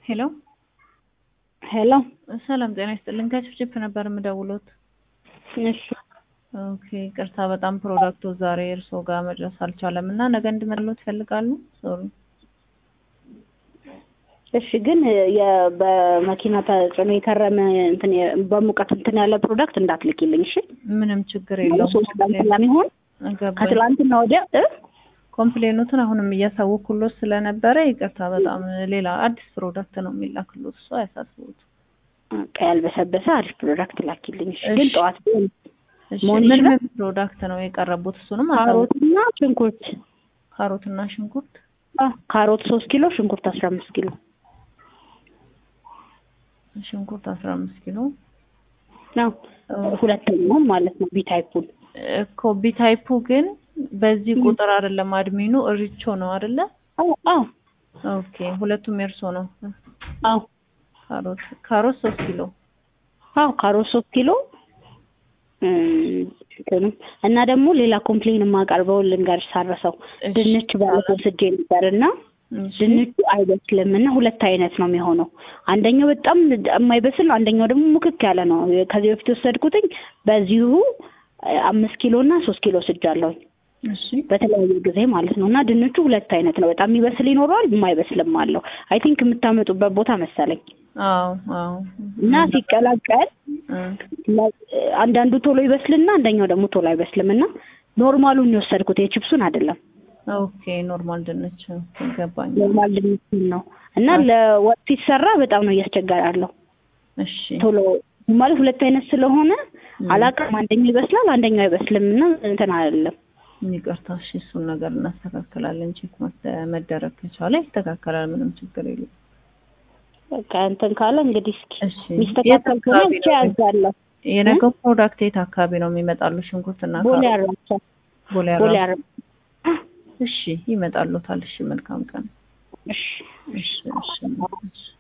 ሄሎ ሄሎ ሰላም ጤና ይስጥልን። ከችፕችፕ ነበር የምደውሎት። እሺ ኦኬ ቅርታ፣ በጣም ፕሮዳክቱ ዛሬ እርስዎ ጋር መድረስ አልቻለም እና ነገ እንድመጣልዎት ይፈልጋሉ? ሶሪ እሺ ግን የ- በመኪና ተጭኖ የከረመ እንትን የ- በሙቀት እንትን ያለ ፕሮዳክት እንዳትልኪልኝ እሺ። ምንም ችግር የለውም። ሶስት ቀን ስለሚሆን ገባኝ። ከትላንትና ወዲያ እ ኮምፕሌኑትን አሁንም እያሳወኩሎት ስለነበረ ይቅርታ፣ በጣም ሌላ አዲስ ፕሮዳክት ነው የሚላክሎት። እሱ አያሳስቡት። በቃ ያልበሰበሰ አሪፍ ፕሮዳክት ላኪልኝ እሺ። እሺ። ግን ጠዋት ቢሆን እሺ፣ መሆን ምን ይችላል? ምን ፕሮዳክት ነው የቀረቡት? እሱንም አሳውቁ። ካሮትና ሽንኩርት ካሮትና ሽንኩርት አ ካሮት ሶስት ኪሎ ሽንኩርት አስራ አምስት ኪሎ ሽንኩርት አስራ አምስት ኪሎ ነው ሁለተኛውን ማለት ነው ቢታይፑን እኮ ቢታይፑ ግን በዚህ ቁጥር አይደለም። አድሚኑ ሪቾ ነው አይደለ? አዎ አዎ ኦኬ ሁለቱም የእርሶ ነው። አዎ ካሮት ካሮት ሶስት ኪሎ አዎ ካሮት ሶስት ኪሎ እም፣ እንትኑ እና ደግሞ ሌላ ኮምፕሌን የማቀርበው ልንገርሽ ሳረሰው እሺ። ድንች ባለፈው ስጄ ነበር እና እሺ። ድንቹ አይበስልም እና ሁለት አይነት ነው የሚሆነው። አንደኛው በጣም የማይበስል ነው፣ አንደኛው ደግሞ ሙክክ ያለ ነው። ከዚህ በፊት የወሰድኩትኝ በዚሁ እ፣ አምስት ኪሎ እና ሶስት ኪሎ ስጃለሁኝ እሺ በተለያየ ጊዜ ማለት ነው። እና ድንቹ ሁለት አይነት ነው። በጣም የሚበስል ይኖረዋል፣ የማይበስልም አለው። አይ ቲንክ የምታመጡበት ቦታ መሰለኝ አዎ አዎ እና ሲቀላቀል እ፣ ለ- አንዳንዱ ቶሎ ይበስልና አንደኛው ደግሞ ቶሎ አይበስልም እና ኖርማሉን የወሰድኩት የቺፕሱን አይደለም ኦኬ ኖርማል ድንች ይገባኝ። ኖርማል ድንቹን ነው እና ለወጥ ሲሰራ በጣም ነው እያስቸገረ ያለው እሺ ቶሎ ማለት ሁለት አይነት ስለሆነ አላውቅም አንደኛው ይበስላል አንደኛው አይበስልም እና እንትን አይደለም ይቅርታ። እሺ እሱን ነገር እናስተካክላለን። ቼክ መተ- መደረግ ከቻለ ይስተካከላል። ምንም ችግር የለም። በቃ እንትን ካለ እንግዲህ እስኪ እሺ የት ሚስተካከል ከሆነ አካባቢ ብቻ ነው? ያዛለሁ የነገው ፕሮዳክት የት አካባቢ ነው የሚመጣሉ? ሽንኩርትና ቦሌ ካሮት? አራብሳ ቦሌ ቦሌ አራ- አራብሳ እሺ ይመጣሉታል። እሺ መልካም ቀን። እሺ እሺ እሺ እሺ